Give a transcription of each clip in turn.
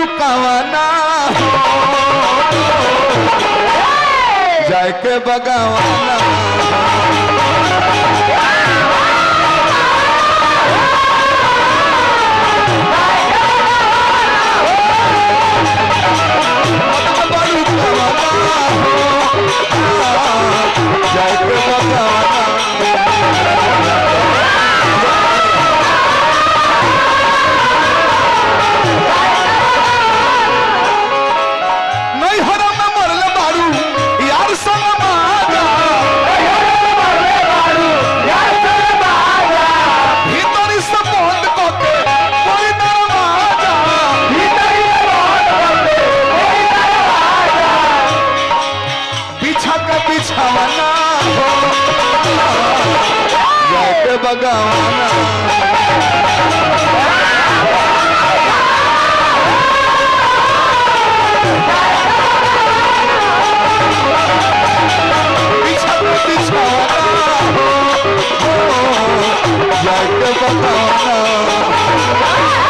बारू कवाना जाए के बगावाना बारू कवाना जाए के बगावाना नहीं हरम में मरले बारू यार संग मारा भीतरी से बंद करके कोई दरवाजा पीछा के बिछावाना हो जाके बगावाना पीछा के बिछावाना हो जाके बगावाना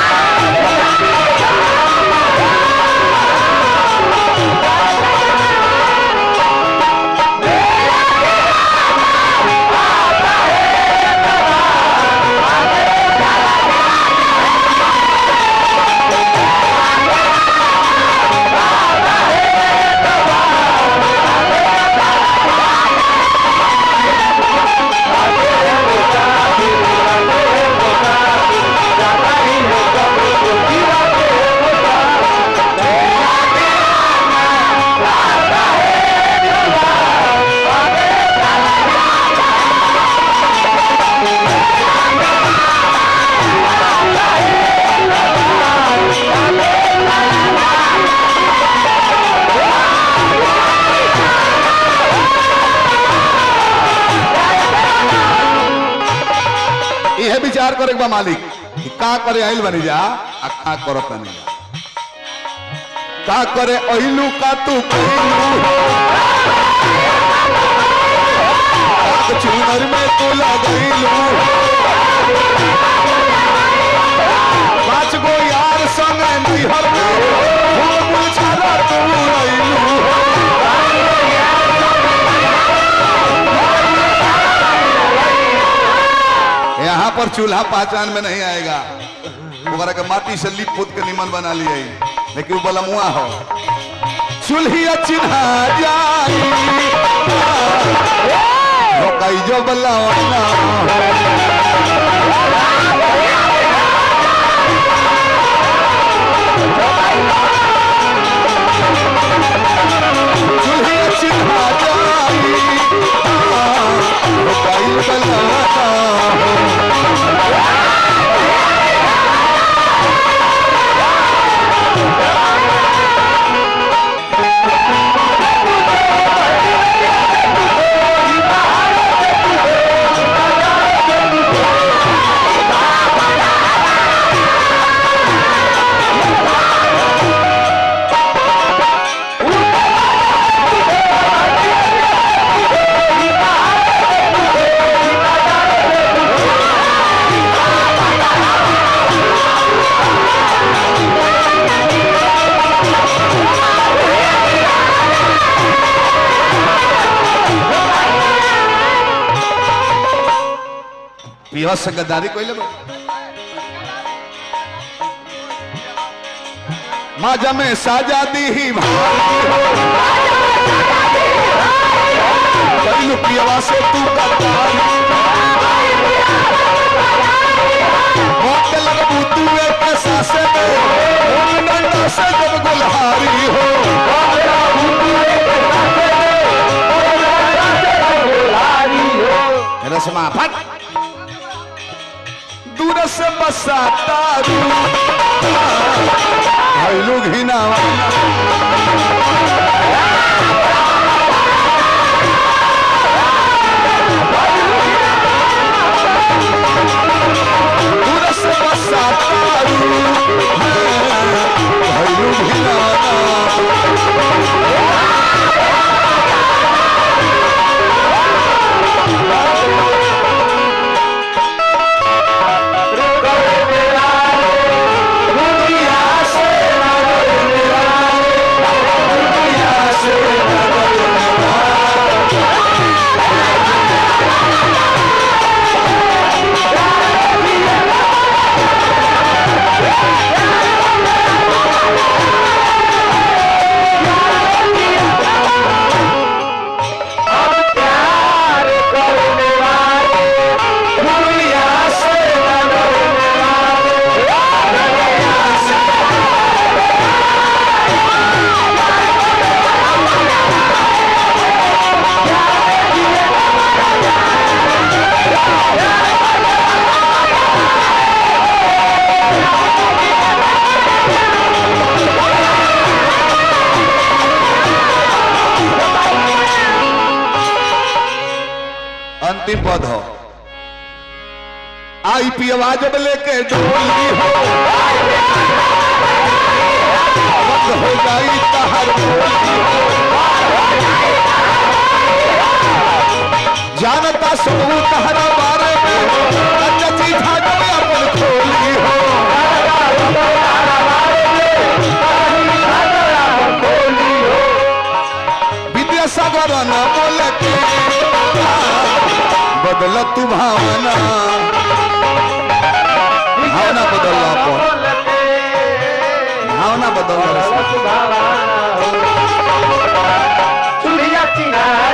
यह विचार करे बा मालिक कि का करे आइल बनी जा आ का करत नहीं का करे अइलू का तू कइलू काक चूनर में तू लगइलू पांच गो यार संग निहर में फूल मुछारा तू अइलू यहाँ पर चूल्हा पहचान में नहीं आएगा ओकरा के माटी से लिप पोत के निमन बना लिए लेकिन वो बलमुआ हो चूल्हिया चिन्हा जाई रोकाई जो बलवाना चूल्हिया चिन्हा जाई रोकाई बलवाना पिया से गद्दारी कोई ले माजा में साजा दी ही भाई पियावा से तू गद्दारी मौत लगबू तू एक सासे में उन डंडा से जब गुलहारी हो रसमा फट दूर से बसाता रू भाई लोग ही ना दूर से बसाता रू भाई लोग ही ना अंतिम पद हो आई पियवा जब लेके डोली हो वक्त हो जाई तहर बोली हो। जानता सुनू तहरा बारे में अच्छा चीठा जब अपन खोली हो विद्यासागर न बोल के बदल तू भावना भावना बदल अपन भावना बदल चूल्हिया चिन्हा